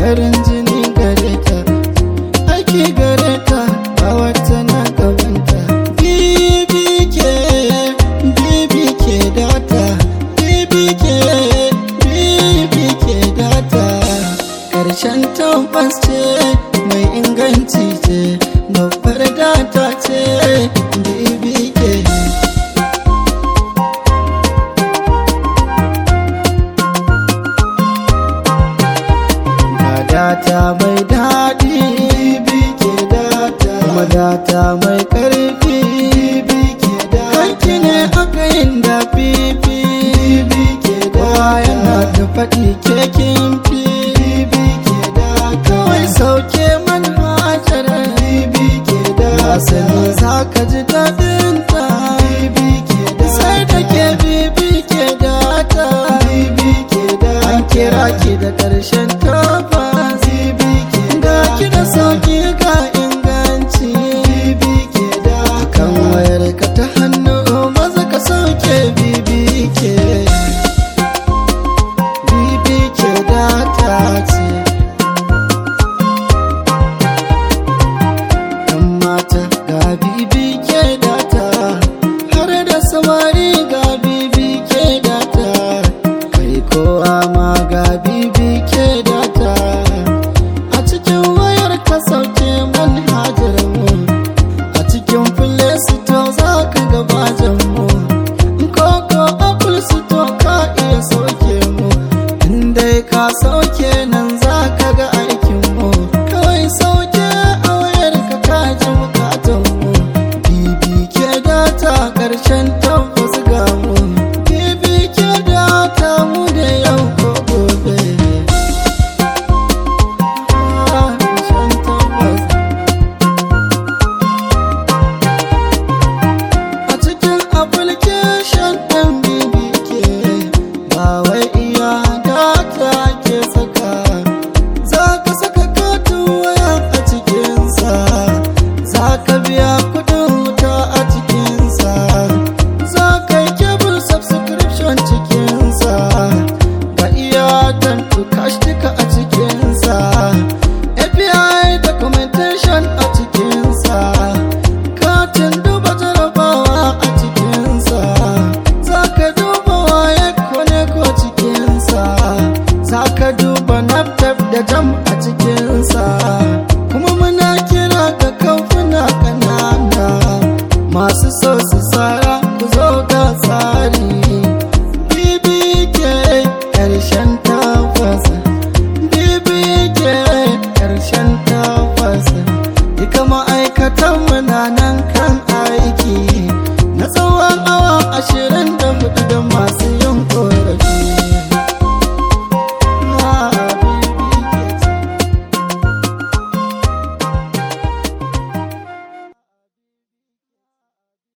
farin jini gare ta aiki gare ta a wata na gabanta bbk bbk data bbk bbk data karshen tabbas ce mai inganci ce babbar data ce bbk ga data mai daɗi bbk data kuma data mai ƙarfi bbk data kanki ne aka yin da fifi bbk data yana ta faɗi kekin fi bbk data kawai sauke manhajar bbk data sani za ka ji daɗin ta bbk data sai da ke bbk data bbk data an kira ki da ƙarshen tabbas ga ki da sauki ga inganci kan wayar ka ta hannu maza ka sauke bbk bbk data ce yan mata ga bbk data har da samari ga bbk data kai kowa ma ga bbk data a cikin wayar ka sauke manhajar mu a cikin play store za ka ga bajan mu koko apple store ka iya sauke mu in dai ka sauke nan za ka ga ai